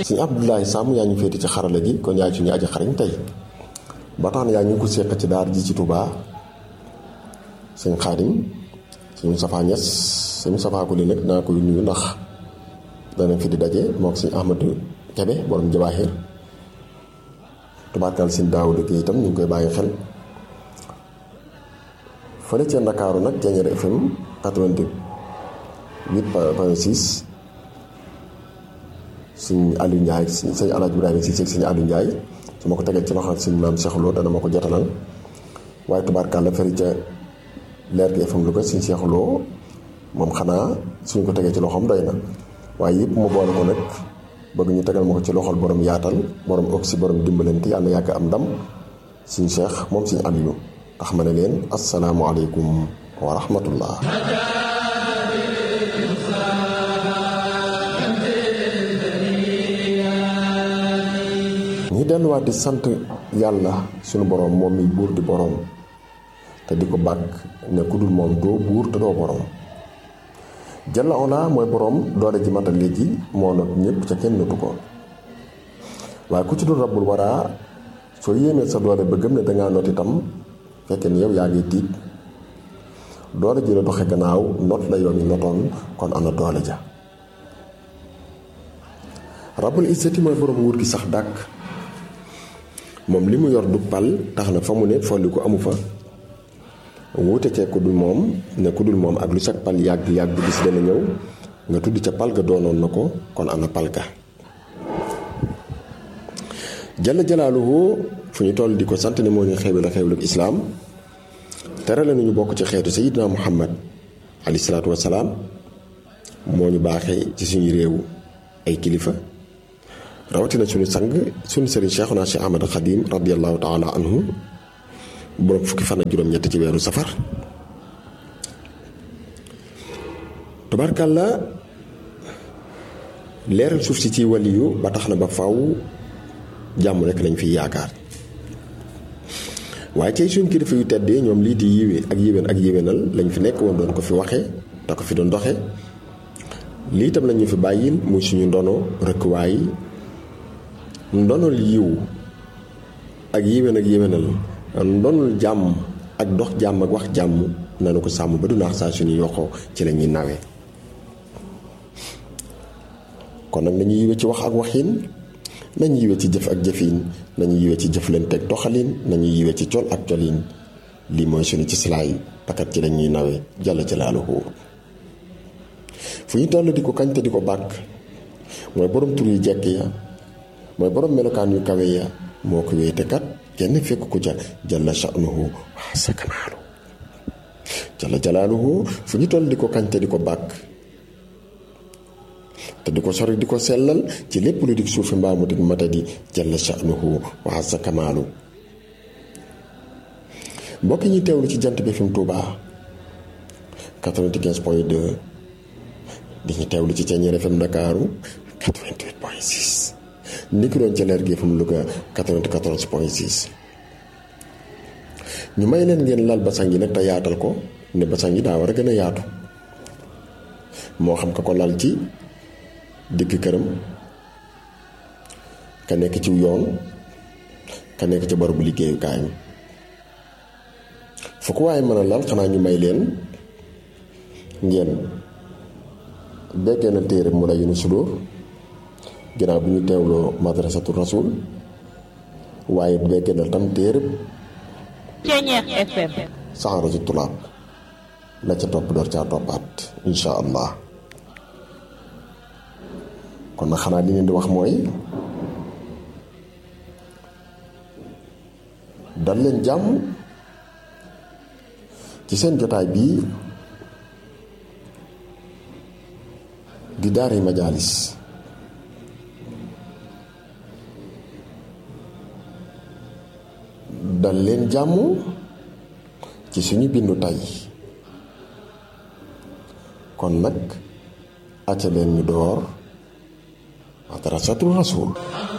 suñu Abdoulaye Samb yaa ñu féeti ci xarala gi kon yaay suñu aji xarañ tey ba tax na yaa ñu ko séq ci daar ji ci Touba sëñ Xaadim sëñ Moustapha Niass sëñ Moustapha Kuli nag naa koy nuyu ndax danañ fi di daje mook sëñ Ahmadou Kebe borom Jawaahir tubaarkaal sëñ Daawuda Géey itam ñu ngi koy bàyyi xel fële ca Ndakaaru nag Thiéniere FM 88 point 6 sëñ Aliou Ndiaye sëñ Alaaji Ibrahima si sëñ Aliou Ndiaye su ma ko tegee ci loxo sëñ maam Cheikh Lo dana ma ko jotalal waaye tubaarkaal la fële ca leer gi FM Louga sëñ Cheikh Lo moom xanaa suñ ko tegee ci loxoom doy na waaye yëpp mu boole ko nag bëgg ñu tegal ma ko ci loxol borom yaatal borom oxy borom dimbalante yàlla yàgg am ndam suñ Cheikh moom suñ Aliou tax ma ne leen asalaamualeykum wa rahmatullah ñi delluwaat di sant yàlla suñu borom moom mi buur di borom te di ko bàkk ne ku dul moom doo buur te doo borom jalla ola mooy borom doole ji matal léegi moo not ñëpp ca kenn notu ko waaye ku ci dul rabbul waraa soo yéemee sa doole ba gëm ne dangaa not itam fekkee ni yow yaa ngi tiit doole ji la doxe gannaaw not la yoon yi notoon kon ana doole ja rabbul izzati mooy borom nguur gi sax dàkk moom li mu yor du pal tax na fa mu ne folli ko amu fa wuute cee ku dul moom ne ku dul moom ak lu sag pal yàgg yàgg bis dana ñëw nga tudd ca pal ga doonoon na ko kon ana pal ga jalla jalaaluhu fu ñu toll di ko sant ne moo ñu xeebal xeeblu islaam terale nañu bokk ci xeetu sayidina muhammad alayhi salaatu wasalaam moo ñu baaxee ci suñu réew ay kilifa rawatina suñu sang suñu sëriñ Cheikhuna Cheikh Ahmad Khadim radiallahu taala anhu boroom fukki fan ak juróom-ñett ci weeru safar tubaarkàlla leeral suuf si ci waliyu ba tax na ba faw jàmm rekk lañ fiy yaakaar waaye cay suñ kilifa yu teddee ñoom lii di yiwe ak yéwén ak yéwénal lañ fi nekk woon doon ko fi waxe te ko fi doon doxe lii tam lañu fi bàyyil muy suñu ndono rëkkuwaay ndonol yiw ak yéwén ak yéwénal ndonul jàmm ak dox jàmm ak wax jàmm nanu ko sàmm ba du naax saa suñu yoxoo ci la ñuy nawee kon nag nañu yiwe ci wax ak waxin nañu yiwe ci jëf ak jëfin nañu yiwe ci jëflante ak doxalin nañu yiwe ci col ak colin lii mooy suñu ci silaay pakat ci lañuy nawee jalla jalaaluhu fu ñu toll di ko kañ te di ko bàkk mooy borom tur yu jekk ya mooy borom melokaan yu kawe ya moo ko wéete kat kenn fekk ko ca jalla sha'nuhu wa sakamaalu jalla jalaaluhu fu ñu toll di ko kañ te di ko bàkk te di ko sori di ko sellal ci lépp lu dig suufi mbaamu dig matadi jalla sha'nuhu wa sakamaalu mbokk ñi teewlu ci jant bi fi mu Tuuba 95 point 2 di ñu teewlu ci Thiéniere FM Ndakaaru 88 point 6 ni ki doon ca leer gi FM Louga 94 point 6 ñu may leen ngeen lal basang yi nag te yaatal ko ne basang yi daa war a gën a yaatu moo xam ka ko lal ci digg këram ka nekk ci yoon ka nekk ci barabu liggéeyukaayam fu ko waaye mën a lal xanaa ñu may leen ngeen beggee na téere mu la yunu sudur ginnaaw bi ñu teewloo madrasatu rasul waaye beggee na tam téere Thiéniere FM saxaratu tulaab la ca topp door caa toppaat insha allah kon nag xanaa li leen di wax mooy dal leen jàmm ci seen jotaay bii di daari majaalis dal leen jàmm ci suñu bindu tey kon nag acca leen ñu door madrasatul rasul